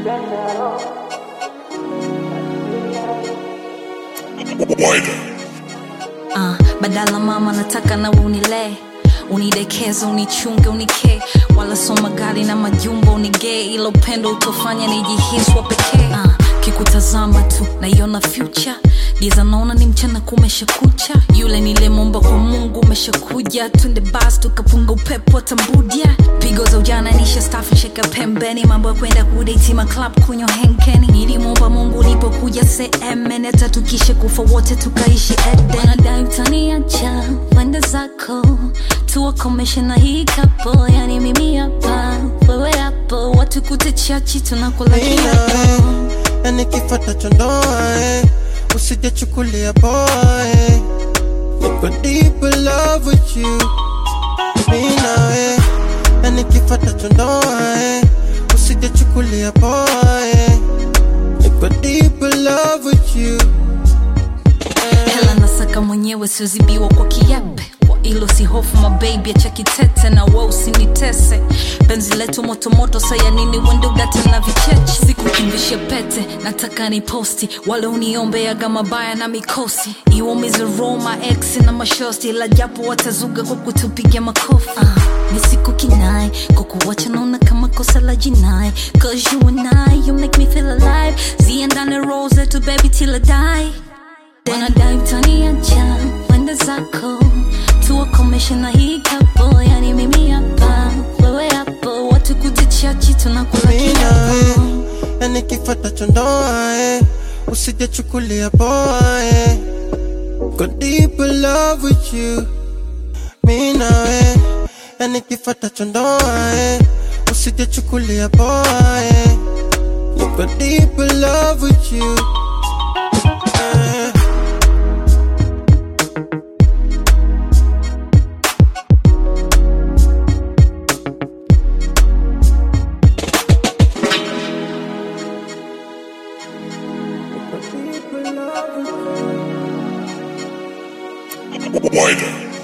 Wider. Uh, badala mama nataka nawe unilee unidekeze unichunge unikee wala soma gari na majumba unigee ila upendo utofanya nijihiswa pekee uh, kikutazama tu naiona future giza naona ni mchana kumesha kucha yule nilemomba kwa mungu umeshakuja twende bas tukapunga upepo tambudia pigo za ujana nisha stafu sheka pembeni mambo ya kwenda kudeitima club kunywa henkeni nilimwomba mungu ulipokuja semene tatukishe kufa wote tukaishi eden wanadai utaniacha wende zako tuwakomeshe na hii kapo yani mimi hapa wewe hapo watu kute chachi tunakula Mimi kiapo nawe, yani kifata cha ndoa eh. usijachukulia poa eh. niko deep in love with you Mimi nawe, yani kifata cha ndoa eh. usijachukulia poa eh. niko deep in love with you hela nasaka mwenyewe siozibiwa kwa kiape kwa ilo si hofu mabebi acha kitete na we usinitese penzi letu motomoto saya nini wende udate na vicheche sikukimbishe pete nataka ni posti wale uniombeaga mabaya na mikosi iwaumize roma ex na mashosti la japo watazuga kwa kutupiga makofi uh, ni siku kinai kwa kuwacha naona kama kosa la jinai cause you and I you make me feel alive ziendane roll zetu baby till I die wanadai utaniacha wende zako tuwakomeshe na hii kapo yani mimi hapa wewe hapo watu kutichachi tunakula Mimi nawe, kiapo yani kifata cha ndoa eh. usijachukulia poa eh. Go deep in love with you Mimi nawe, yani kifata cha ndoa eh. usijachukulia poa eh. Go deep in love with you eh. Go deep in love with you Wider.